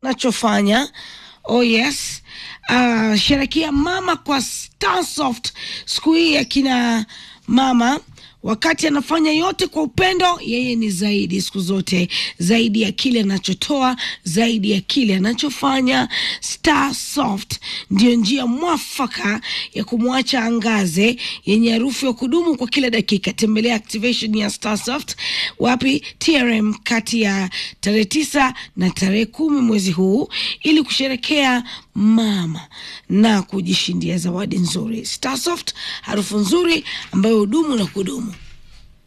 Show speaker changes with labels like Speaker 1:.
Speaker 1: nachofanya. Oh yes. Uh, sherekea mama kwa Starsoft siku hii ya kina mama wakati anafanya yote kwa upendo, yeye ni zaidi siku zote, zaidi ya kile anachotoa, zaidi ya kile anachofanya. Starsoft ndiyo njia mwafaka ya kumwacha angaze, yenye harufu ya kudumu kwa kila dakika. Tembelea activation ya Starsoft wapi TRM kati ya tarehe tisa na tarehe kumi mwezi huu ili kusherekea mama na kujishindia zawadi nzuri. Starsoft, harufu nzuri ambayo hudumu na kudumu.